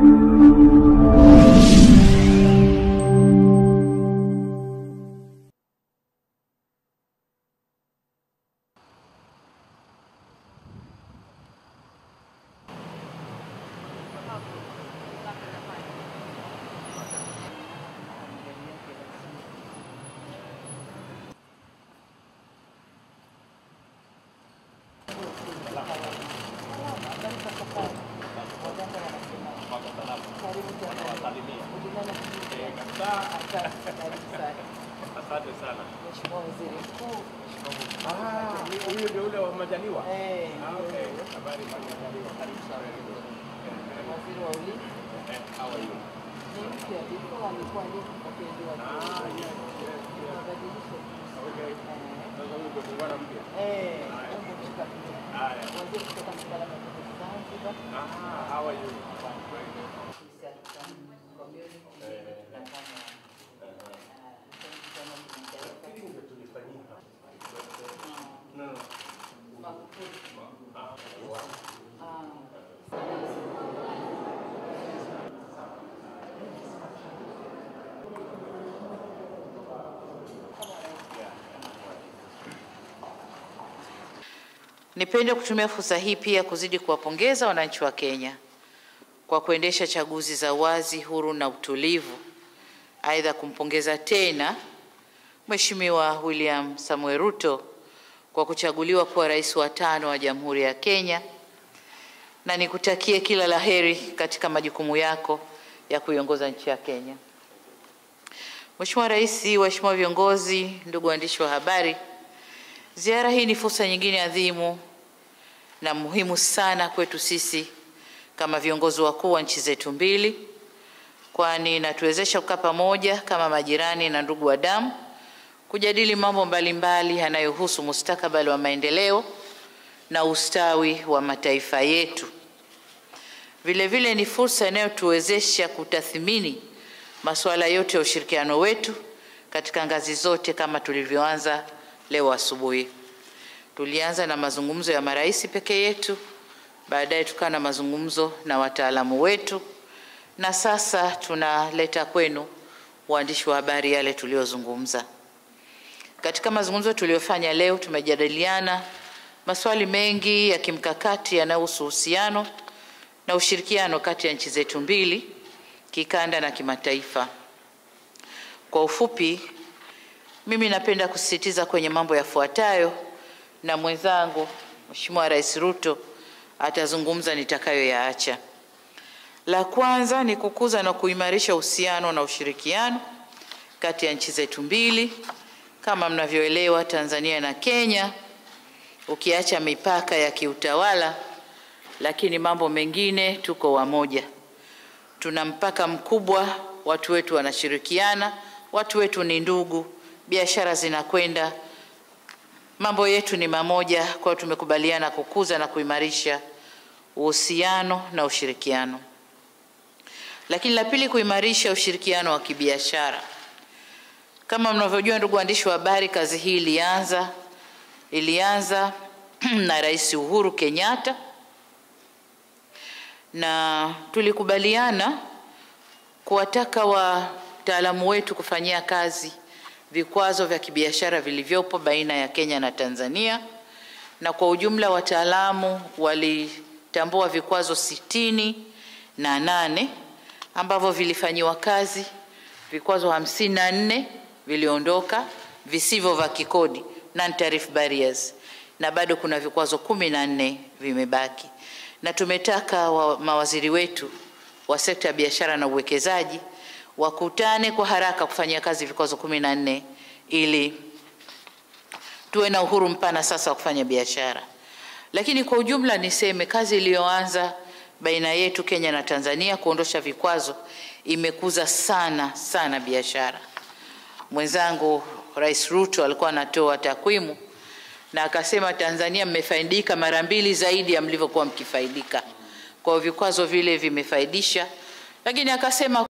Asante sana. Mheshimiwa Waziri Mkuu. Ah, huyu ndio ule wa Majaliwa. Eh, Ah, okay. Habari za Majaliwa. Karibu sana. Waziri wa Ulinzi Eh, how are you? ni mpya, before alikuwa ndiye mkurugenzi wa Ah, yes, yes, yes. mabadilisho. Okay. Eh, Sasa huyu ndio muungano mpya. eh, Mungu kushika pia. Haya. Waziri kutoka masuala ya Zanzibar. Ah, how are you? Nipende kutumia fursa hii pia kuzidi kuwapongeza wananchi wa Kenya kwa kuendesha chaguzi za wazi, huru na utulivu. Aidha, kumpongeza tena Mheshimiwa William Samuel Ruto kwa kuchaguliwa kuwa rais wa tano wa Jamhuri ya Kenya, na nikutakie kila laheri katika majukumu yako ya kuiongoza nchi ya Kenya. Mheshimiwa Rais, waheshimiwa viongozi, ndugu waandishi wa habari, ziara hii ni fursa nyingine adhimu na muhimu sana kwetu sisi kama viongozi wakuu wa nchi zetu mbili, kwani inatuwezesha kukaa pamoja kama majirani na ndugu wa damu kujadili mambo mbalimbali yanayohusu mustakabali wa maendeleo na ustawi wa mataifa yetu. Vile vile ni fursa inayotuwezesha kutathmini masuala yote ya ushirikiano wetu katika ngazi zote kama tulivyoanza leo asubuhi. Tulianza na mazungumzo ya marais peke yetu, baadaye tukawa na mazungumzo na wataalamu wetu, na sasa tunaleta kwenu waandishi wa habari yale tuliyozungumza. Katika mazungumzo tuliyofanya leo, tumejadiliana maswali mengi ya kimkakati yanayohusu uhusiano na ushirikiano kati ya nchi zetu mbili, kikanda na kimataifa. Kwa ufupi, mimi napenda kusisitiza kwenye mambo yafuatayo, na mwenzangu Mheshimiwa Rais Ruto atazungumza nitakayoyaacha. La kwanza ni kukuza na kuimarisha uhusiano na ushirikiano kati ya nchi zetu mbili. Kama mnavyoelewa, Tanzania na Kenya, ukiacha mipaka ya kiutawala, lakini mambo mengine tuko wamoja. Tuna mpaka mkubwa, watu wetu wanashirikiana, watu wetu ni ndugu, biashara zinakwenda, mambo yetu ni mamoja. Kwa hiyo tumekubaliana kukuza na kuimarisha uhusiano na ushirikiano. Lakini la pili, kuimarisha ushirikiano wa kibiashara. Kama mnavyojua, ndugu waandishi wa habari, kazi hii ilianza ilianza na Rais Uhuru Kenyatta na tulikubaliana kuwataka wataalamu wetu kufanyia kazi vikwazo vya kibiashara vilivyopo baina ya Kenya na Tanzania, na kwa ujumla wataalamu walitambua vikwazo sitini na nane ambavyo vilifanyiwa kazi. Vikwazo hamsini na nne viliondoka visivyo vya kikodi, non tariff barriers, na bado kuna vikwazo kumi na nne vimebaki, na tumetaka wa, mawaziri wetu wa sekta ya biashara na uwekezaji wakutane kwa haraka kufanyia kazi vikwazo kumi na nne ili tuwe na uhuru mpana sasa wa kufanya biashara. Lakini kwa ujumla niseme kazi iliyoanza baina yetu Kenya na Tanzania kuondosha vikwazo imekuza sana sana biashara. Mwenzangu Rais Ruto alikuwa anatoa takwimu na akasema Tanzania mmefaidika mara mbili zaidi ya mlivyokuwa mkifaidika. Kwa hiyo vikwazo vile vimefaidisha, lakini akasema